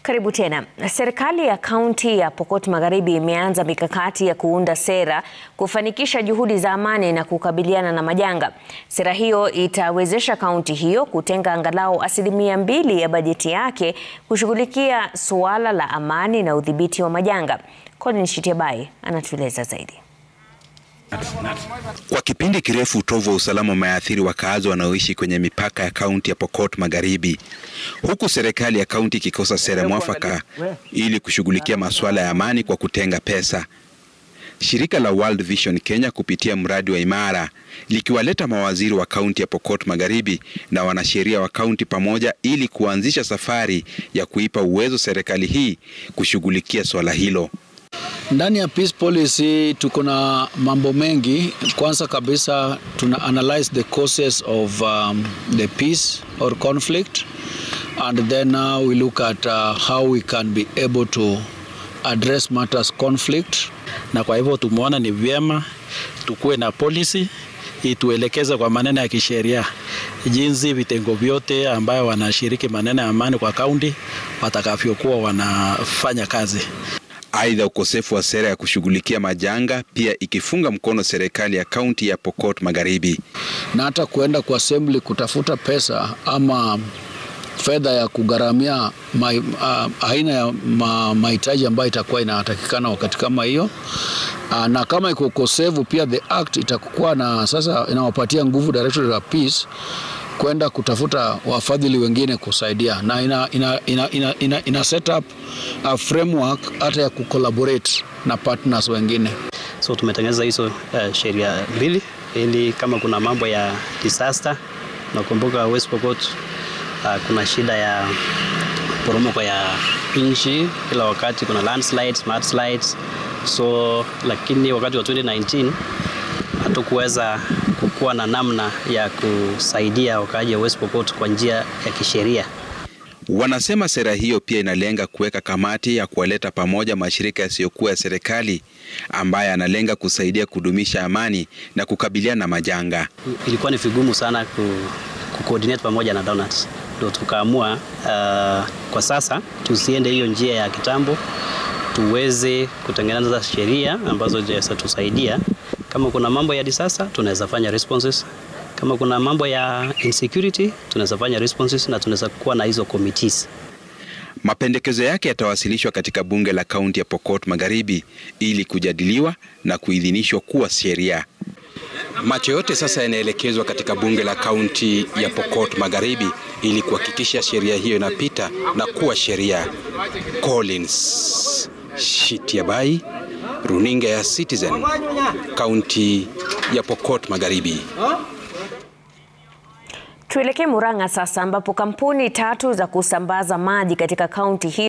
Karibu tena. Serikali ya kaunti ya Pokot Magharibi imeanza mikakati ya kuunda sera kufanikisha juhudi za amani na kukabiliana na majanga. Sera hiyo itawezesha kaunti hiyo kutenga angalau asilimia mbili ya bajeti yake kushughulikia suala la amani na udhibiti wa majanga. Colin Shitiabai anatueleza zaidi. Kwa kipindi kirefu utovu wa usalama umeathiri wakaazi wanaoishi kwenye mipaka ya kaunti ya Pokot Magharibi, huku serikali ya kaunti ikikosa sera mwafaka ili kushughulikia masuala ya amani kwa kutenga pesa. Shirika la World Vision Kenya kupitia mradi wa Imara likiwaleta mawaziri wa kaunti ya Pokot Magharibi na wanasheria wa kaunti pamoja ili kuanzisha safari ya kuipa uwezo serikali hii kushughulikia swala hilo. Ndani ya peace policy tuko na mambo mengi. Kwanza kabisa tuna analyze the causes of um, the peace or conflict and then uh, we look at uh, how we can be able to address matters conflict. Na kwa hivyo tumeona ni vyema tukuwe na policy ituelekeze kwa maneno ya kisheria jinsi vitengo vyote ambayo wanashiriki maneno ya amani kwa kaunti watakavyokuwa wanafanya kazi. Aidha, ukosefu wa sera ya kushughulikia majanga pia ikifunga mkono serikali ya kaunti ya Pokot Magharibi, na hata kuenda kwa assembly kutafuta pesa ama fedha ya kugharamia ma, uh, aina ya mahitaji ma, ambayo itakuwa inatakikana wakati kama hiyo. Uh, na kama iko ukosefu pia the act itakuwa na sasa inawapatia nguvu Directorate of Peace kwenda kutafuta wafadhili wengine kusaidia na ina, ina, ina, ina, ina, ina set up a framework hata ya kucollaborate na partners wengine. So tumetengeneza hizo uh, sheria mbili ili kama kuna mambo ya disaster, nakumbuka West Pokot uh, kuna shida ya poromoko ya nchi kila wakati, kuna landslides, mudslides. So lakini wakati wa 2019 hatukuweza kuwa na namna ya kusaidia wakaaji wa West Pokot kwa njia ya kisheria. Wanasema sera hiyo pia inalenga kuweka kamati ya kuwaleta pamoja mashirika yasiyokuwa ya serikali ambaye analenga kusaidia kudumisha amani na kukabiliana na majanga. Ilikuwa ni vigumu sana ku, ku coordinate pamoja na donors, ndio tukaamua uh, kwa sasa tusiende hiyo njia ya kitambo, tuweze kutengeneza sheria ambazo zitatusaidia kama kuna mambo ya disaster tunaweza fanya responses, kama kuna mambo ya insecurity tunaweza fanya responses, na tunaweza kuwa na hizo committees. Mapendekezo yake yatawasilishwa katika bunge la kaunti ya Pokot Magharibi ili kujadiliwa na kuidhinishwa kuwa sheria. Macho yote sasa yanaelekezwa katika bunge la kaunti ya Pokot Magharibi ili kuhakikisha sheria hiyo inapita na kuwa sheria. Collins Shitiabai, runinga ya Citizen, kaunti ya Pokot Magharibi. Tuelekee Murang'a sasa ambapo kampuni tatu za kusambaza maji katika kaunti hii